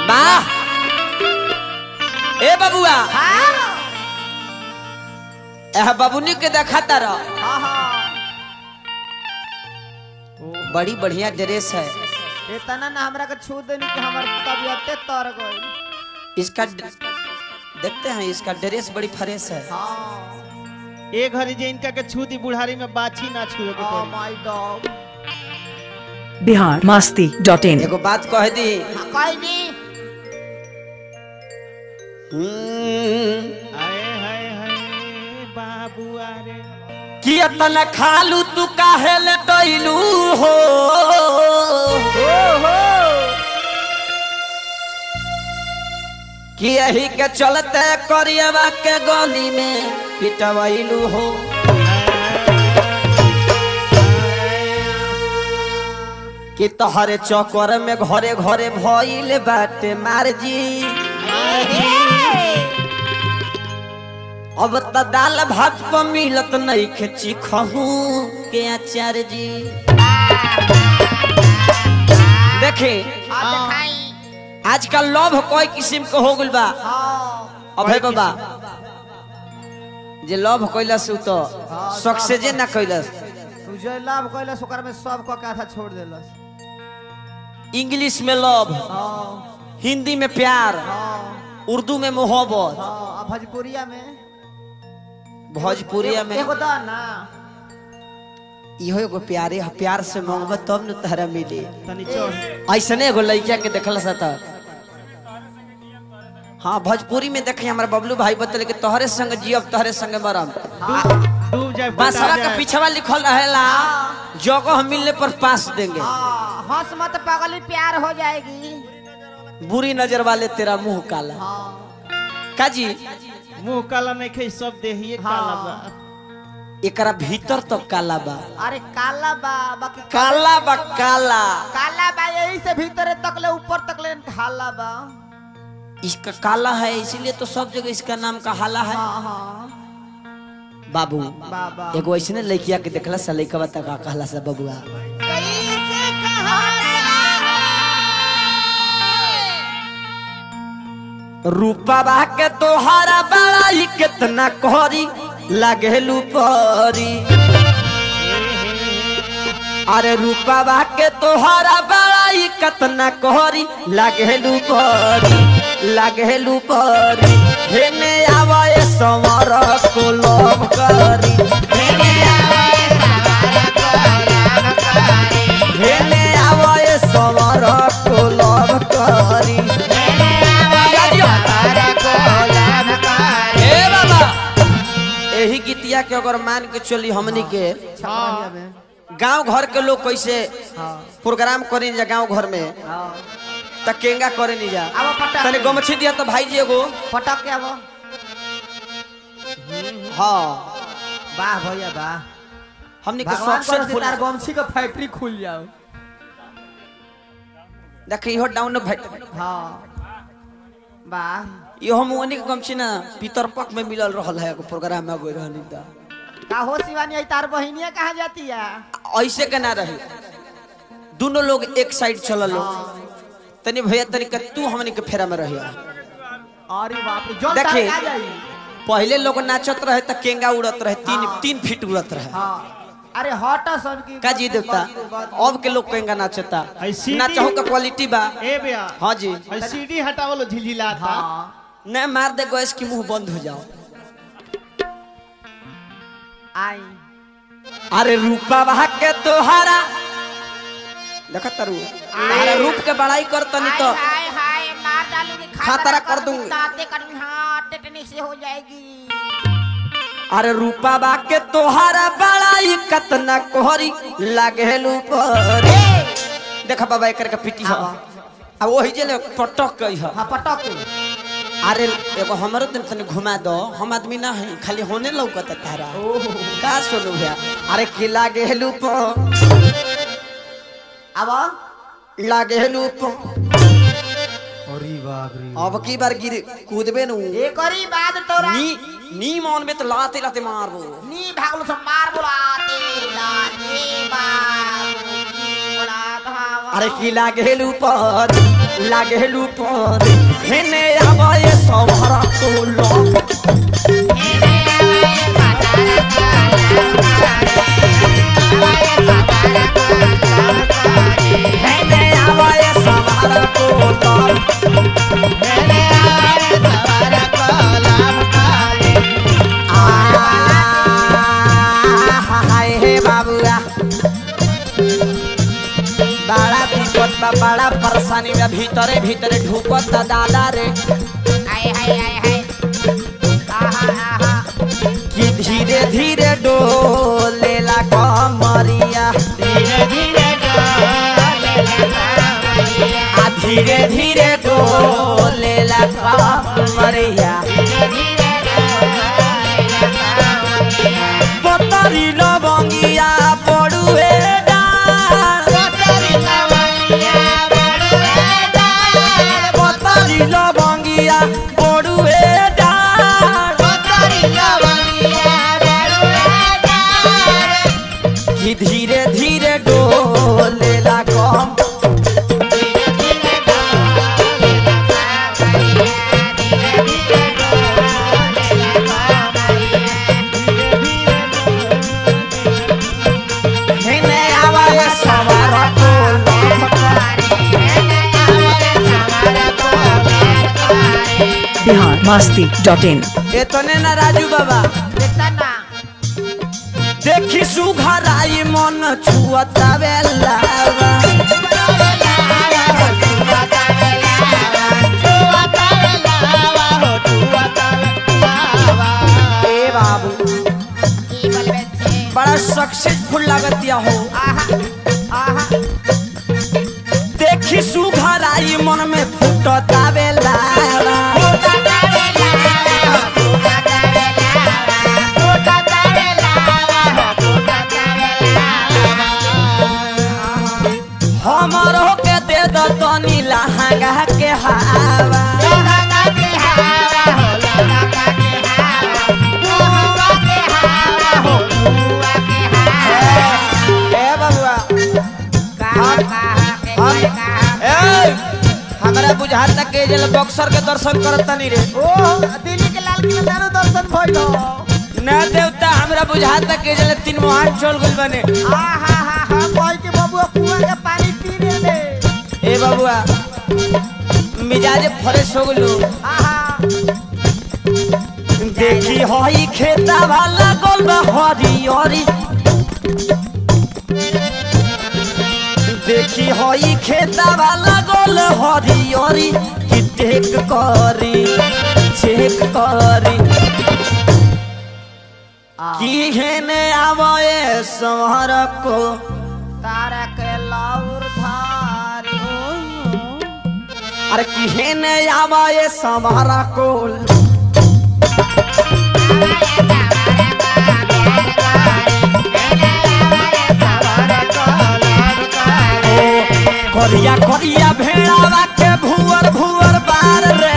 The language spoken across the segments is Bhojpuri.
वाह ए बबुआ एह बबुनी के देखा रह हाँ हाँ बड़ी बढ़िया ड्रेस है इतना ना हमरा के छू देनी कि हमर तबियते तर गई इसका ड- देखते हैं इसका ड्रेस बड़ी फ्रेश है हाँ ए घड़ी जे इनका के छू दी बुढ़ारी में बाछी ना छुए के ओ पड़ी my dog Bihar Masti dot in एगो बात कह दी कोई नहीं हम्म, आए हाय हाय बाबू अरे कि अतन खालू तू काहे ले डइलू हो कि यही के चलते करियवा के गली में पिटवैलू हो कि तोहरे चक्कर में घरे घरे भइल बाटे मार जी अब त दाल भात पर मिलत नहीं खची खहू के आचार्य जी देखे हाँ दिखाई आजकल लव कोई किस्म के हो गइल बा हाँ अभय बाबा जे लव कैलस उ तो सक्सेजे ना कैलस तू जो लाभ कैलस ओकर में सब को आधा छोड़ देलस इंग्लिश में लव हाँ हिंदी में प्यार हाँ उर्दू में मोहब्बत हाँ आ भोजपुरिया में भोजपुरिया में एगो दा ना इहो एगो प्यारे ह प्यार से मांगब तब न तहरा मिली तनी चढ़ ऐसने एगो लड़किया के देखल सा त हाँ भोजपुरी में देखे हमारे बबलू भाई बतले कि तोहरे संग जियब तोहरे संग मरम डूब जाए बासवा बुता के जाए। पीछवा लिखल रहेला जगह मिलने पर पास देंगे हाँ हंस मत पागली प्यार हो जाएगी बुरी नजर वाले तेरा मुंह काला हाँ काजी मुंह काला नहीं खे सब देहिए काला बा एकरा भीतर तो काला बा अरे काला बा बाकी काला बा काला काला बा यही से भीतर तक ले ऊपर तक ले ढाला बा इसका काला है इसीलिए तो सब जगह इसका नाम का हाला है हाँ हाँ बाबू बाबा एगो ऐसने लड़किया के देखला सा लड़का तक का कहला सा बबुआ कैसे कहा रूपा बा के तोहारा बड़ाई कितना कोरी लागेलू परी अरे रूपा बा के तोहारा बड़ाई कितना कोरी लागेलू परी लागेलू परी हेने आवे समर को लोभ करी हेने आवे समर को लोभ करी ए बाबा एही गीतिया के अगर मान के चली हमनी के छपरा में गांव घर के लोग कैसे हाँ प्रोग्राम करें जा गांव घर में हाँ त केंगा करे नहीं जा अब पटक तने गमछी दिया तो भाई जी एगो पटक के अब हाँ वाह भैया वाह हमनी के भगवान करो सक्सेसफुल तार गमछी का फैक्ट्री खुल जाओ देखी इहो डाउन भेट हाँ वाह इहो मुअनी के गमछी ना पितरपक में मिलल रहल है एगो प्रोग्राम में गई रहनी त का हो शिवानी आई तार बहिनिया कहाँ जाती है ऐसे के ना रही दोनों लोग एक साइड चलल लो तनी भैया तनी के तू हमनी के फेरा में रहिया अरे बाप रे जल देखिए। तार का जाई पहले लोग नाचत रहे त केंगा उड़त रहे तीन तीन फीट उड़त रहे हाँ अरे हट सन की का जी देवता अब के लोग केंगा नाचता ऐ सीढ़ी- नाचहु का क्वालिटी बा ए बेया हाँ जी और सीढ़ी हटावलो झिलझिला था हाँ न मार दे गैस की मुंह बंद हो जाओ आई अरे रूपा बहा के तोहारा देखा तारू अरे रूप के बड़ाई कर तनी तो हाय हाय मार डालूंगी खातरा कर दूंगी। दांते करूंगी हाँ टेटनी से हो जाएगी अरे रूपा बा के तोहारा बड़ाई कतना कोहरी लागेलू पर देखा बाबा एकर के पिटी ह अब वही जे ले पटक गई ह हाँ पटक के अरे एगो हमरो तनी तनी घुमा दो हम आदमी ना है खाली होने लौकत तारा का सुनू भैया अरे की लागेलू पर अब लागेलू पर अरे बाप रे अब की बार गिर कूदबे नु एक और बात तोरा नी नी मन में तो लाते लाते मारबो नी भागलो से मार बोलाते लाते बाबू की बोला धावा अरे की लागेल ऊपर लागेल ऊपर हेने आवे सवार को लो हेने आवे सवार को लो हाय हे बाबुआ बड़ा विपद बा बड़ा परेशानी बा भीतरे भीतरे ढुकत ता दादा रे कि धीरे धीरे डोलेला कमरिया आ धीरे धीरे डोलेला कमरिया पतरी लवंगिया पड़ुए डाल पतरी लवंगिया पड़ुए डाल कि धीरे धीरे डोलेला कम हेने आवाए सवार बिहार मस्ती डॉट इन एतने ना राजू बाबा देखी सुघराई मन छुअता बेलावा ए बाबू बड़ा सक्सेसफुल लागतिया हो देखी सुघराई मन में फुटता बेलावा हमरो के दे दो तनी लहंगा के हवा ए बबुआ ए हमरा बुझात तक के जल बक्सर के दर्शन करत तनी रे दिल्ली के लाल किला दारू दर्शन भइल ना देवता हमरा बुझात तक के जल तीन मोहन चल गइल बने आ हा हा हा कोई के बबुआ कुआं के पानी पीने दे ए बबुआ मिजाज फ्रेश हो गलो आहा देखी हई खेता वाला गोल बा हरी हरी देखी हई खेता वाला गोल हरी हरी कि टेक करी चेक करी की हेने आवे सहर को तारा के लाउर धारी अरे की हेने आवे सहर को करिया करिया भेड़ावा के भुअर भुअर बार रे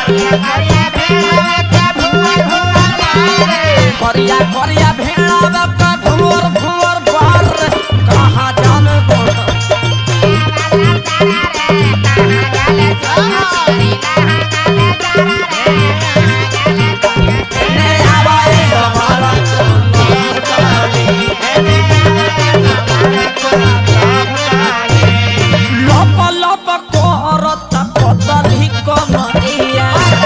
करिया करिया भेड़ावा के भुअर भुअर बार रे कहाँ जाने बोल ने आवाए सवारा लप लप करत पतली कमरिया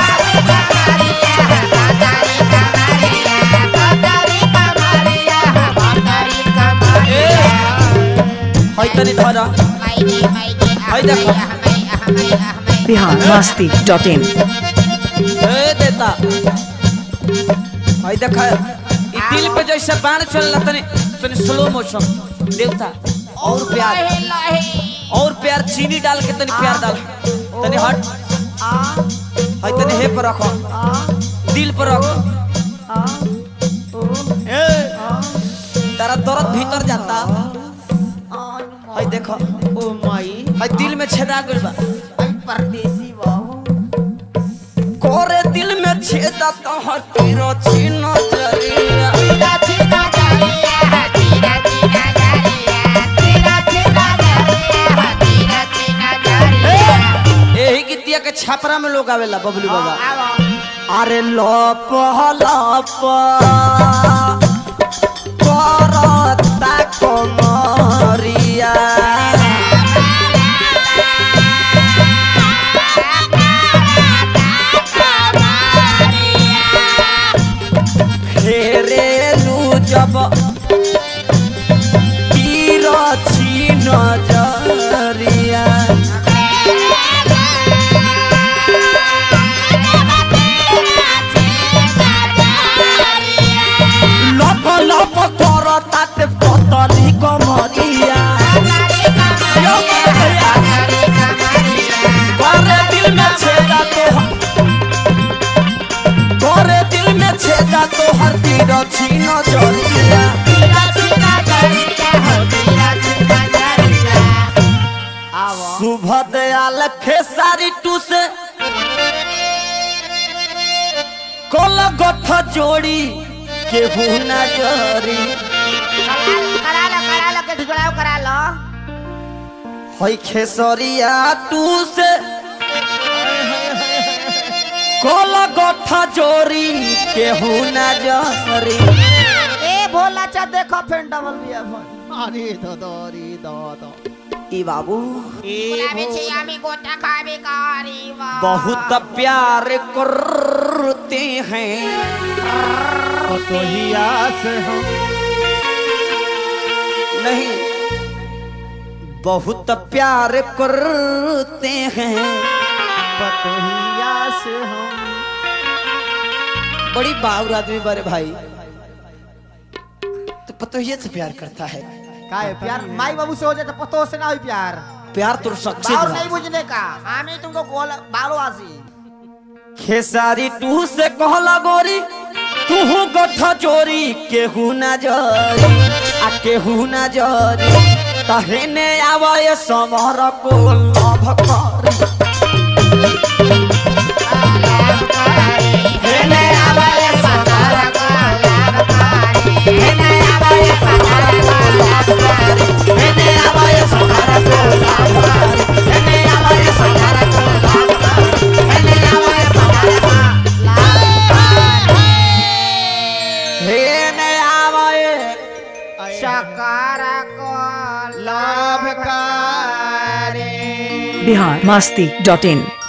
हई तनी धर हई देखो बिहार मस्ती डॉट इन ए देता हई देखा ई दिल पे जैसे बाण चलला तनी तनी स्लो मोशन देवता और प्यार और प्यार चीनी डाल के तनी प्यार डाल तनी हट हई तनी हे पर रखो दिल पर रखो ए तारा दर्द भीतर जाता हई देखो ओ माई हई दिल में छेदा गइल बा परदेसी बाबू कोरे दिल में छेदा तो हर तीरो छीनो जरिया एरिया के छापरा में लोग आवेला बबलू बाबा आओ अरे लप लप करता कमरिया फेरेलू जब तीर छी नजरिया लप लप करता ते पतली कमरिया करे दिल में छेदा तो करे दिल में छेदा तो हर तीर छी नजरिया आओ शुभ दयाल खेसारी टू से कोल गठ जोड़ी केहू न जरी करा लो करा लो के ठुकराओ करा लो हई खेसरिया टू से कोल गठ जोड़ी केहू न जरी ए भोला चा देखो फिर डबल बिया फोन अरे दादा अरे दादा ई बाबू ए बहुत प्यार करते हैं पतोहिया से हम नहीं बहुत प्यार करते हैं पतोहिया से हम बड़ी बाउर आदमी बड़े भाई तो पतोहिए से प्यार करता है का है प्यार माई बाबू से हो जाए तो पतो से ना हो प्यार प्यार तो सक्सेस बाल नहीं बुझने का हम ही तुमको कॉल बालो आसी खेसारी टू से कहला गोरी तू गठ जोरी केहू न जरी आ केहू न जरी तहने आवे समर को लभ करी हेने आवे समर को लभ करी हेने आवे समर को लभ करी हेने आवे समर को लभ करी हेने आवे समर को लभ करी हेने आवे समर को हेने आवे शकारा को लाभकारी बिहार मस्ती डॉट इन